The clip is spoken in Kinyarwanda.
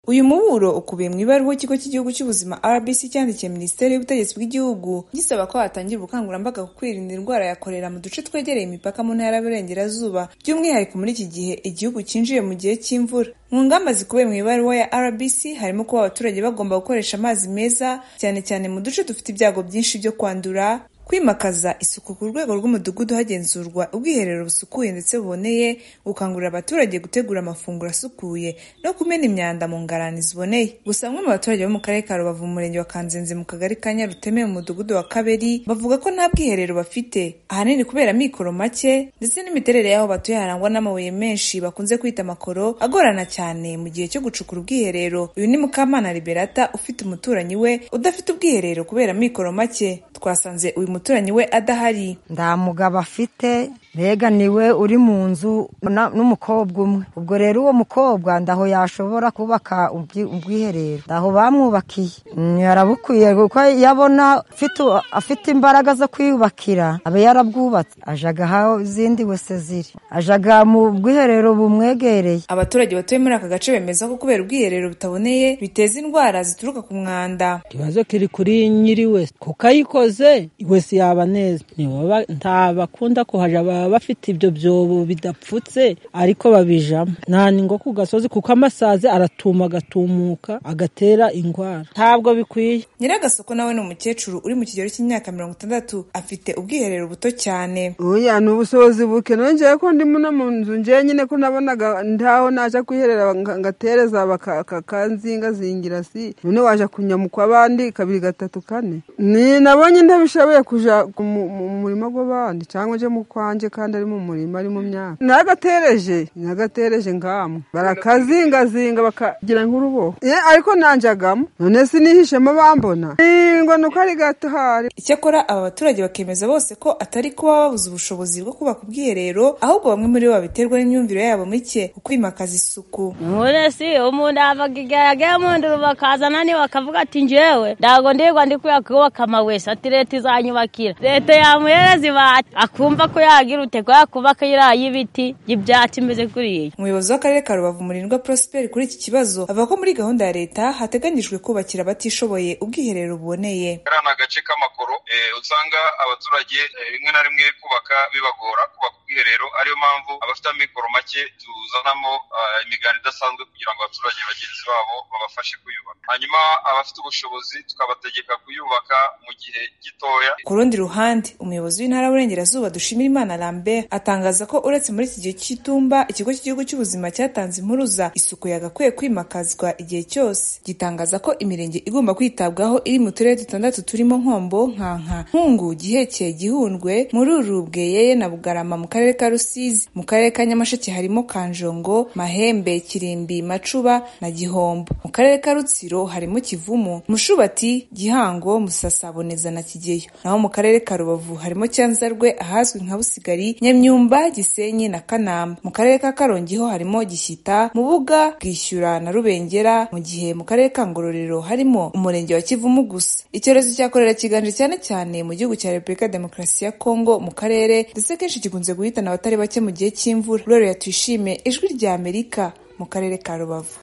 Uyu muburo ukubiye mu ibaruwa ikigo cy'igihugu cy'ubuzima RBC cyandikiye Minisiteri y'Ubutegetsi bw'Igihugu gisaba ko hatangira ubukangurambaga ku kwirinda indwara ya korera mu duce twegereye imipaka mu ntara y'Aburengerazuba by'umwihariko muri iki gihe igihugu cyinjiye mu gihe cy'imvura. Mu ngamba zikubiye mu ibaruwa ya RBC harimo kuba abaturage bagomba gukoresha amazi meza cyane cyane mu duce dufite ibyago byinshi byo kwandura kwimakaza isuku ku rwego rw'umudugudu hagenzurwa ubwiherero busukuye ndetse buboneye gukangurira abaturage gutegura amafunguro asukuye no kumena imyanda mu ngarani ziboneye gusa bamwe mu baturage bo mu karere ka rubavu mu murenge wa kanzenze mu kagari ka nyaruteme mu mudugudu wa kaberi bavuga ko nta bwiherero bafite ahanini kubera amikoro make ndetse n'imiterere y'aho batuye harangwa n'amabuye menshi bakunze kwita amakoro agorana cyane mu gihe cyo gucukura ubwiherero uyu ni mukamana liberata ufite umuturanyi we udafite ubwiherero kubera amikoro make twasanze uyu muturanyi umuturanyi we adahari nta mugabo afite mbega niwe uri mu nzu n'umukobwa umwe ubwo rero uwo mukobwa ndaho yashobora kubaka ubwiherero ndaho bamwubakiye yarabukwiye kuko iyo abona afite imbaraga zo kwiyubakira aba yarabwubatse ajaga aho izindi wese ziri ajaga mu bwiherero bumwegereye abaturage batuye muri aka gace bemeza ko kubera ubwiherero butaboneye biteza indwara zituruka ku mwanda ikibazo kiri kuri nyiri wese kuko ayikoze wese yaba neza nta bakunda kuhaja baba bafite ibyo byobo bidapfutse ariko babijamo nta ningo ku gasozi kuko amasazi aratuma agatumuka agatera indwara ntabwo bikwiye nyiragasoko nawe ni umukecuru uri mu kigero cy'imyaka mirongo itandatu afite ubwiherero buto cyane oya ni ubusobozi buke nongeyeho ko ndimo no mu nzu ngewe nyine ko nabonaga ntaho naje kwiherera ngatereza bakanzingazingira si none waje kunyamuka abandi kabiri gatatu kane ni nabonye ntabishoboye ku mu murima w'abandi cyangwa ujye mu kwanjye kandi ari mu murima ari mu myaka nagatereje nagatereje ngamu barakazingazinga bakagira nk'uruboho ariko nanjagamo none sinihishemo bambona ngo ni uko ari gato hari icyakora aba baturage bakemeza bose ko atari kuba babuze ubushobozi bwo kubaka ubwiherero ahubwo bamwe muri bo babiterwa n'imyumvire yabo mike ku kwimakaza isuku none si umuntu avaga igihe yagiye mu nzu bakazana niba bakavuga ati njyewe ntabwo ndirwa ndi kuyakubaka amawese ati leta izanyubaka leta yamuhereza ibati akumva ko yagira uteko yakubaka iriya y'ibiti y'ibyatsi imeze kuriya umuyobozi w'akarere ka rubavu murindwa prosper kuri iki kibazo avuga ko muri gahunda ya leta hateganyijwe kubakira abatishoboye ubwiherero buboneye kariya agace k'amakoro usanga abaturage rimwe na rimwe kubaka bibagora kubaka ubwiherero ariyo mpamvu abafite amikoro make tuzanamo imiganda idasanzwe kugira ngo abaturage bagenzi babo babafashe kuyubaka hanyuma abafite ubushobozi tukabategeka kuyubaka mu gihe gitoya ku rundi ruhande umuyobozi w'intara y'uburengerazuba dushimira imana lambert atangaza ko uretse muri iki gihe cy'itumba ikigo cy'igihugu cy'ubuzima cyatanze impuruza isuku yagakwiye kwimakazwa igihe cyose gitangaza ko imirenge igomba kwitabwaho iri mu turere dutandatu turimo nkombo nkanka nkungu gihekeye gihundwe mururu bweyeye na bugarama mu karere ka rusizi mu karere ka nyamasheke harimo kanjongo mahembe kirimbi macuba na gihombo mu karere ka rutsiro harimo kivumu mushubati gihango musasaboneza na kigeyo naho mu karere ka rubavu harimo cyanzarwe ahazwi nka busigari nyamyumba gisenyi na kanamba mu karere ka karongi ho harimo gishyita mubuga bwishyura na rubengera mu gihe mu karere ka ngororero harimo umurenge wa kivumu gusa icyorezo cya korera kiganje cyane cyane mu gihugu cya repubulika demokarasi ya kongo mu karere ndetse kenshi gikunze guhitana abatari bake mu gihe cy'imvura rero tuyishime ijwi rya amerika mu karere ka rubavu